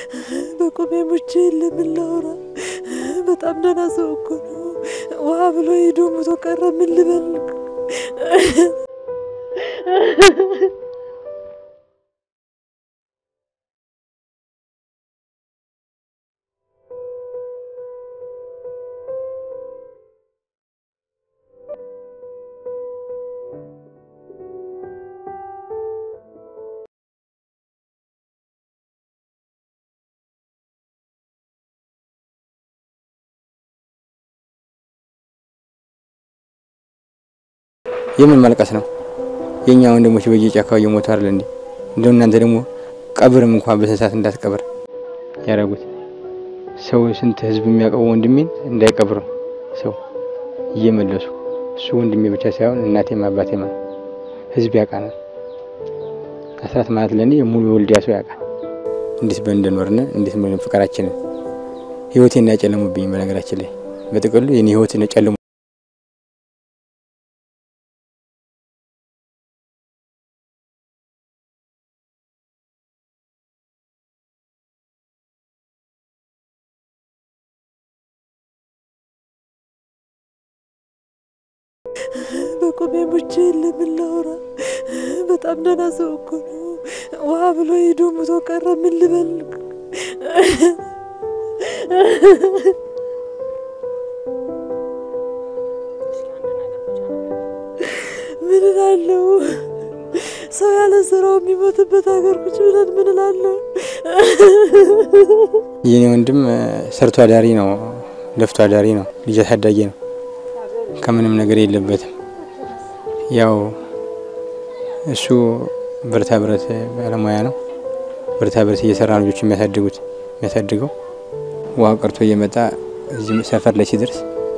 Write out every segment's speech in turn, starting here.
በቆሜ ሙቼ ለምን ላውራ? በጣም ደህና ሰው እኮ ነው። ውሃ ብሎ ሄዶ ሙቶ ቀረ። ምን ልበል? የምን ማልቀስ ነው? የኛ ወንድሞች በየጫካው እየሞቱ አይደል እንዴ? እንደው እናንተ ደግሞ ቀብርም እንኳን በስንት እንዳትቀብር ያደረጉት ሰው ስንት ህዝብ የሚያውቀው ወንድሜን እንዳይቀብሩ ሰው እየመለሱ እሱ ወንድሜ ብቻ ሳይሆን እናቴም አባቴም ነው። ህዝብ ያውቃናል። አስራት ማለት ለእኔ ሙሉ ወልዲያ ሰው ያውቃል። እንዴት በእንደኖርነ እንዴት ምን ፍቅራችንን ህይወቴን እንዳጨለሙብኝ በነገራችን ላይ በጥቅሉ የኔ ህይወት ጨልሙ በቆሜ ሙቼ ለምን ላውራ? በጣም ደህና ሰው እኮ ነው። ውሃ ብሎ ሄዶ ሙቶ ቀረ። ምን ልበል? ምን እላለሁ? ሰው ያለ ስራው የሚሞትበት ሀገር ቁጭ ብለን ምን እላለሁ? የኔ ወንድም ሰርቶ አዳሪ ነው፣ ለፍቶ አዳሪ ነው፣ ልጅ አሳዳጊ ነው። ከምንም ነገር የለበትም። ያው እሱ ብረታ ብረት ባለሙያ ነው። ብረታ ብረት እየሰራ ልጆች የሚያሳድጉት የሚያሳድገው ውሃ ቀርቶ እየመጣ እዚህ ሰፈር ላይ ሲደርስ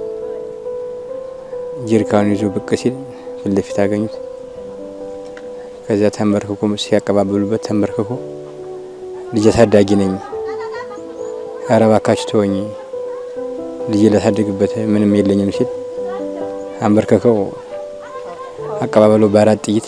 ጀሪካኑን ይዞ ብቅ ሲል ፊት ለፊት አገኙት። ከዚያ ተንበርክኮ ሲያቀባበሉበት ተንበርክኮ ልጅ አሳዳጊ ነኝ፣ ኧረ እባካችሁ ተወኝ፣ ልጅ ላሳድግበት ምንም የለኝም ሲል አንበርከከው አቀባበሉ በአራት ጥይት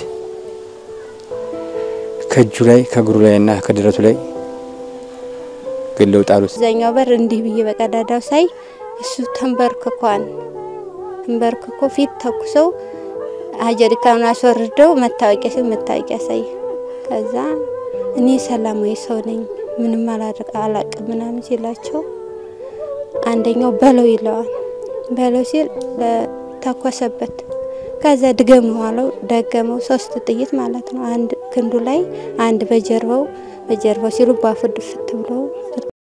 ከእጁ ላይ ከእግሩ ላይ እና ከደረቱ ላይ ገለው ጣሉት። እዛኛው በር እንዲህ ብዬ በቀዳዳው ሳይ እሱ ተንበርክኳን ተንበርክኮ ፊት ተኩሰው ጀሪካኑን አስወርደው መታወቂያ ሲል መታወቂያ ሳይ ከዛ እኔ ሰላማዊ ሰው ነኝ ምንም አላደርግ አላቅም ምናምን ሲላቸው አንደኛው በለው ይለዋል። በለው ሲል ተኮሰበት። ከዛ ድገመው አለው። ደገመው። ሶስት ጥይት ማለት ነው። አንድ ክንዱ ላይ፣ አንድ በጀርባው በጀርባው ሲሉ ባፉ ድፍት ብሎ